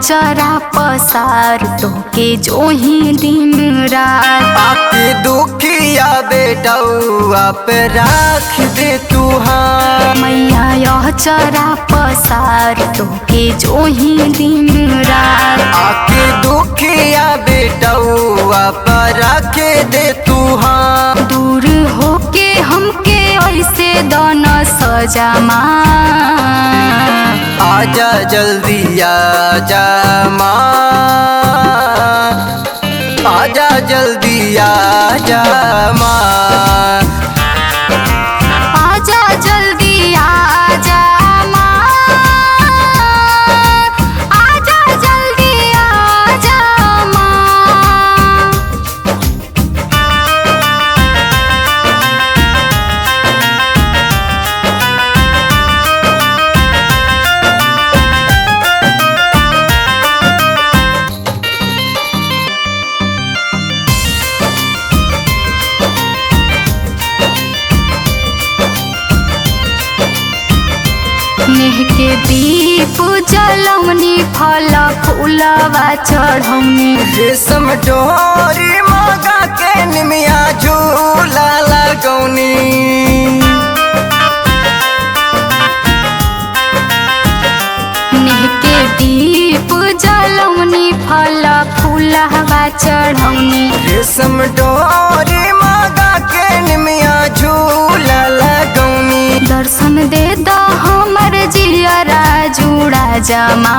चरा पसार तोके जो ही दिन रात आपके दुखिया बेटौआ पे राख दे तू हाँ मैया यह चरा पसार तोके जो ही दिन रात आके दुखिया बेटौआ पर रख दे तू हाँ दूर होके हमके ऐसे दोनों सजा माँ आजा जल्दी आजा माँ आजा जल्दी आजा माँ आजा जल्दी आजा माँ आजा जल्दी आजा माँ नेह के दीप जलौनी फल फूलवा चढ़ौनी रेशम डोरी मगा के निमिया झूला लगौनी नेह के दीप जलौनी फल फूलवा चढ़ौनी रेशम डोरी मगा के निमिया झूला लगौनी दर्शन दे द हमर जियरा जुड़ा जमा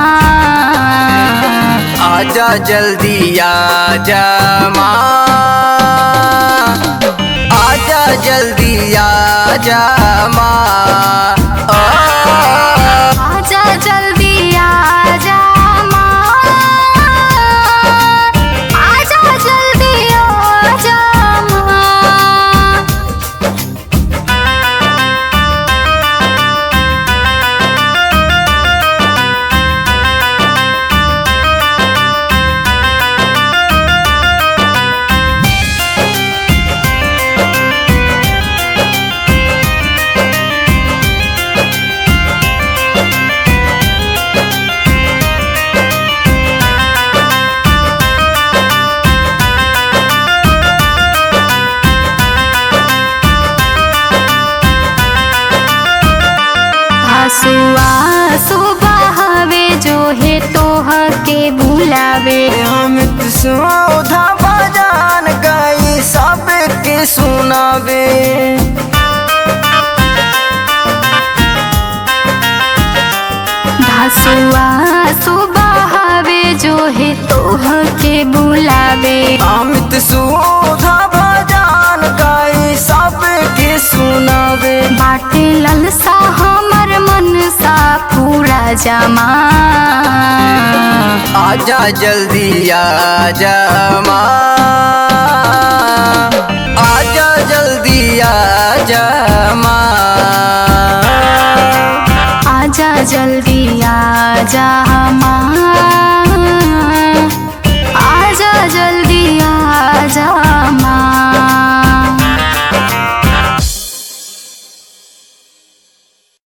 आजा जल्दी आजा माँ आजा जल्दी आजा माँ आ, आजा जल्दी आजा माँ आजा जल्दी आजा माँ हसुआ सुबहवे जो है तोह के बुलावे अमित सौधा बजान गई सबके सुनावे हसुआ सुबहवे जो है तोह के बुलावे अमित सौधा बजान गई सबके सुनावे बाटे ललसा हमर मन सा पूरा जमा आजा जल्दी आजा माँ आजा जल्दी आजा माँ आजा जल्दी आजा